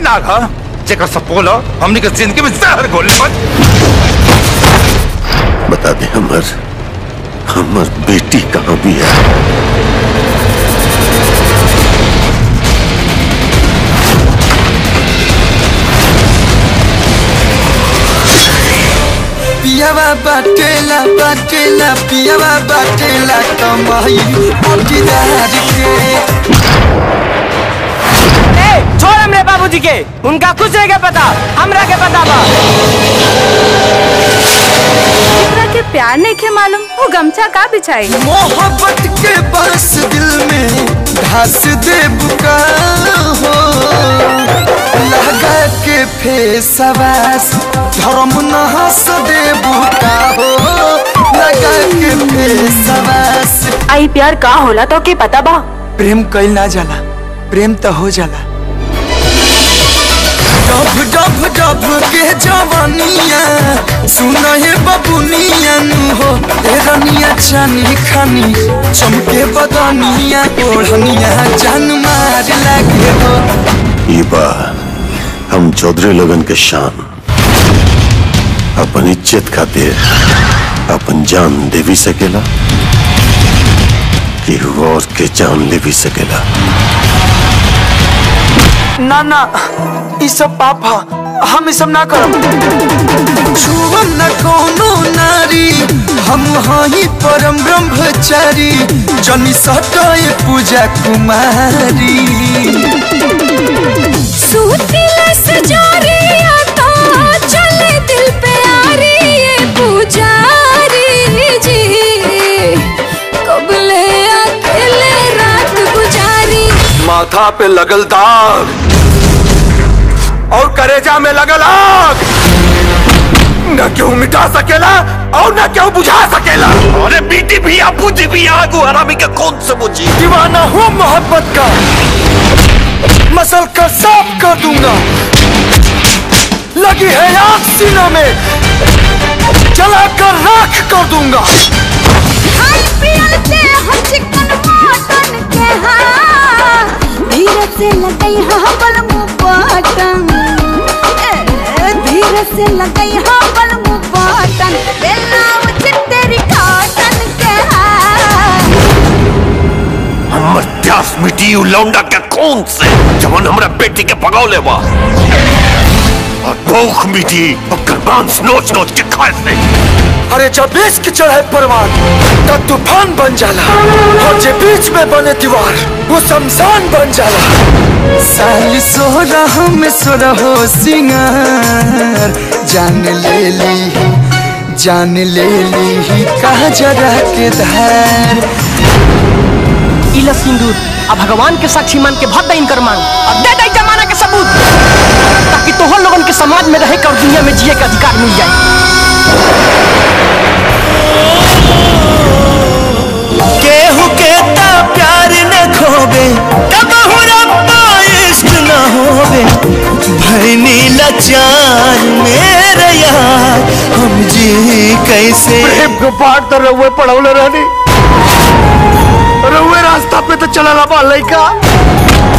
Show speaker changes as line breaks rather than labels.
नाग हा जेकर सपोल हो हमनी के जिंदगी में जहर घोले पर
बता दे हमर हमर बेटी कहाँ भी है
पियावा बाटेला बाटेला पियावा बाटेला कमाई पटीदार के
ए, छोड़ हमरे बाबूजी के उनका कुछ नहीं के पता हमरा के पता बा
एकरा के प्यार नहीं के मालूम वो गमछा का बिछाई
मोहब्बत के बरस दिल में घास दे बुका हो लगा के फेसवास धर्म न हंस दे बुका हो लगा के फेसवास
आई प्यार का होला तो के पता बा
प्रेम कइल ना जाला प्रेम तो हो जाला डब डब डब के जवानिया सुन हे बबुनिया नु हो ए रनिया चानी खानी चमके बदनिया ओढ़निया जान मार लागे हो
ये बा हम चौधरी लगन के शान अपन इज्जत खातिर अपन जान दे भी सकेला कि और के जान ले भी सकेला
ना ना ई सब पाप हा हम ई सब ना करब छुअम न कोनो नारी हम हई परम ब्रह्मचारी जनी सटाए पूजा कुमारी
सूतीला सजारिया तो चले दिल पे आ रही है पुजारी जी कबले अकेले रात गुजारी
माथा पे लगल दाग और करेजा में लगल आग न क्यों मिटा सकेला और न क्यों बुझा सकेला अरे बेटी भी आ बुझ भी आगू हरामी के कौन से बुझी
दीवाना हूँ मोहब्बत का मसल कर साफ कर दूंगा लगी है आग सीना में जला कर राख कर दूंगा
हाय पियलते हम चिकन मटन के हाँ धीरे से लगई हाँ बलमु बटन ए, धीरे से लगई हाँ बलमु बटन बेलाव चित्तेरी काटन के हाँ
हमर प्यास मिटी उ लौंडा के कौन से जवन हमरा बेटी के भगौले बा और भूख मिटी ओकर मांस नोच नोच के खाए से
अरे जब बीच की चढ़ाई परवान तब तूफान बन जाला और जे बीच में बने दीवार वो शमशान बन जाला साली सो रहा में सो रहो सिंगार जान ले ली जान ले ली कहा जरा के धार
इला सिंदूर अब भगवान के साक्षी मान के भर दे इनकर मांग और दे दे जमाना के सबूत ताकि तोहर लोगन के समाज में रहे के और दुनिया में जिए के अधिकार मिल जाए
केहू के ता प्यार न खोबे तब रब्बा इश्क न होबे भैनी लाचार मेरे यार हम जी कैसे
प्रेम के पाठ तो रहुए पढ़ौले रहनी रहुए रास्ता पे तो चला बा लइका